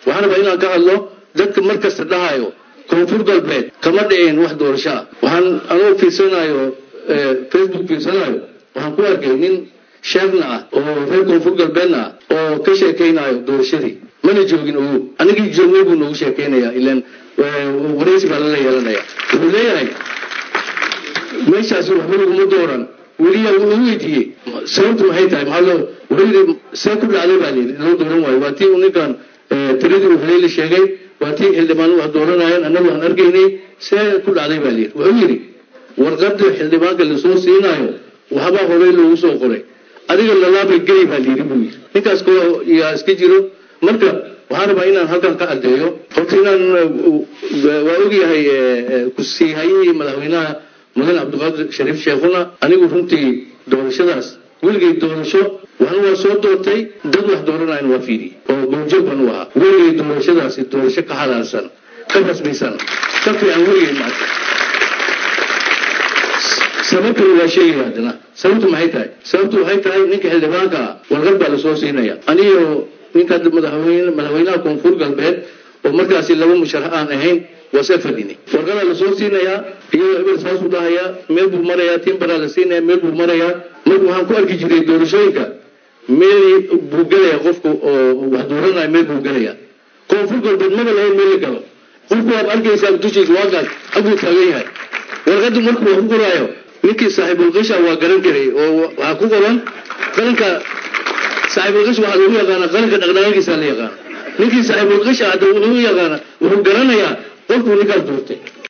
waxaan rabaa inaan ka hadlo dadka mar kasta dhahayo koonfur galbeed kama dhicin wax doorasho ah waxaan anuu fiirsanayo facebook fiirsanayo waxaan ku arkay nin sheegna ah oo reer koonfur galbeedna ah oo ka sheekaynayo doorashadii mana joogin ogow anigii joogay buu noogu sheekaynaya ilan waraysi baa lala yeelanaya wuxuu leeyahay meeshaasi waxba laguma dooran weliya wuxuu weydiiyey sababtu maxay tahay maxaa loo wuxuu yidhi see ku dhacday baa layidhi loo dooran waayo waa tii uu ninkan tiradii uu haleeli sheegay waa tii xildhibaanu wax dooranayeen annagu aan arkaynay see ku dhacday baa layidhi wuxuu yidhi warqada xildhibaanka lasoo siinaayo waxbaa horey loogu soo qoray adiga lalaabay geli baa layidhi buu yidhi ninkaas ko yaa iska jiro marka waxaan rabaa inaan halkan ka caddeeyo horta inaan waa ogyahay kusiihayihii madaxweynaha mudan cabdiqaadir shariif sheekhuna anigu runtii doorashadaas weligay doorasho waxna waa soo doortay dad wax dooranayan waa fiidi oo goobjoog baan u ahaa weligay doorashadaasi doorasho ka xalaalsan ka rasmaysan ka fiican weligay maarta sababtuna waa sheegaya haddana sababtu maxay tahay sababtu waxay tahay ninka xildhibaanka ah warqad baa lasoo siinaya aniyo ninka madaxweyne madaxweynaha koonfur galbeed oo markaasi laba musharax aan ahayn waa see fadhini warqadaa lasoo siinayaa iyadoo eber saasuu dhahayaa meel buu marayaa timbaraa la siinaya meel buu marayaa marka waxaan ku arki jiray doorashooyinka meel buu gelaya qofku oo wax dooranaya meel buu gelaya koonfur galbeed maba lahayn meel la galo qofku waad arkaysaa dushiisa waagaas xagguu taagan yahay warqaddu markuu wax ku qoraayo ninkii saaxiibulqisha waa garan karay oo waxaa ku qoran qaranka saaxiibulqish waxaa lagu yaqaana qaranka dhaqdhaqaaqiisa la yaqaana ninkii saaxiibulqisha hadda wuxuu yaqaana wuxuu garanayaa qofkuu ninkaas doortay